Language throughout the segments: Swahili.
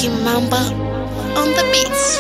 Kimamba on the beats.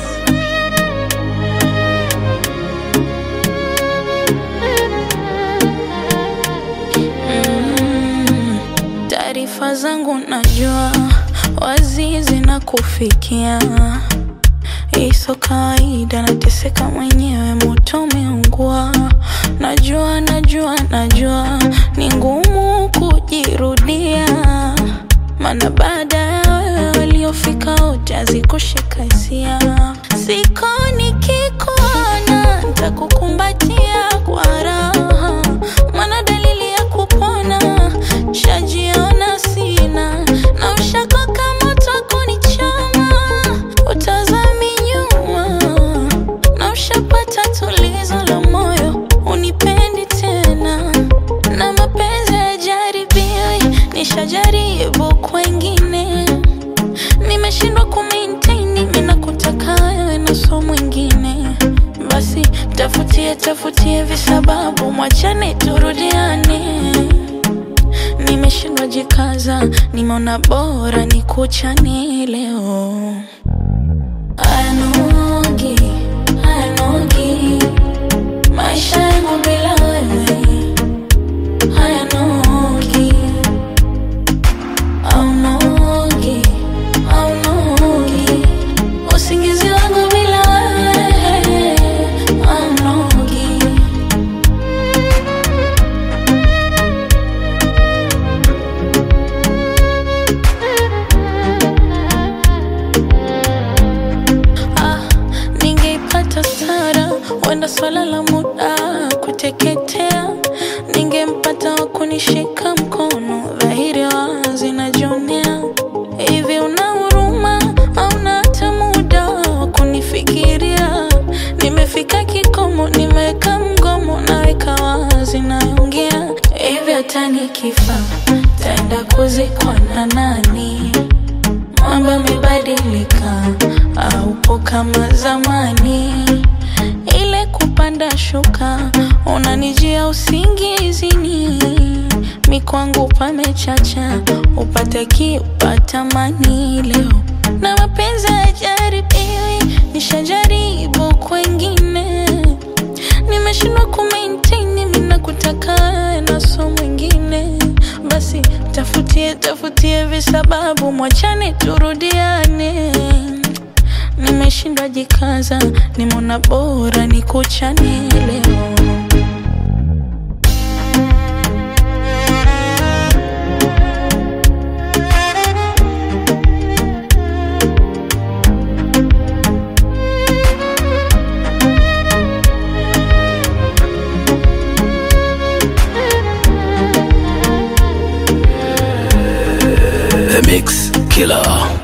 Taarifa zangu najua wazi zinakufikia, iso kawaida, nateseka mwenyewe, moto umeungua. Najua, najua, najua ni ngumu kujirudia, maana baada ya wewe waliofika wote hazikushika hisia. Siko nikikuona ntakukumbatia kwa raha, maana dalili ya kupona shajiona sina, na ushakoka moto kunichoma, utazami nyuma, na ushapata tulizo la moyo, unipendi tena, na mapenzi hayajaribiwi, nishajaribu kwengine nimeshindwa kumaintain mimi nakutaka wewe na so mwingine basi tafutie tafutie visababu mwachane turudiane nimeshindwa jikaza nimeona bora nikuchane leo ayanogi ayanogi maisha yangu bila wewe hayanogi aunogi aunogi usingizi wangu bila wewe aunogi ah, ningeipata stara wenda swala la muda kuteketea ningempata wa kunishika mkono dhahiri wazi najionea hivi una huruma auna hata muda wa kunifikiria nimefika kikomo nimeweka mgomo naweka wazi naongea hivi hata nikifa taenda kuzikwa na nani mambo yamebadilika, aupo kama zamani. Ile kupanda shuka, unanijia usingizini, mikwangu pamechacha, upate kiupata mani leo na mapenzi hayajaribiwi, nishajaribu kwengine, nimeshindwa kumaintain, mimi nakutaka wewe na so mwingine basi tafutie tafutie visababu mwachane turudiane nimeshindwa jikaza nimeona bora nikuchane leo The Mix Killer.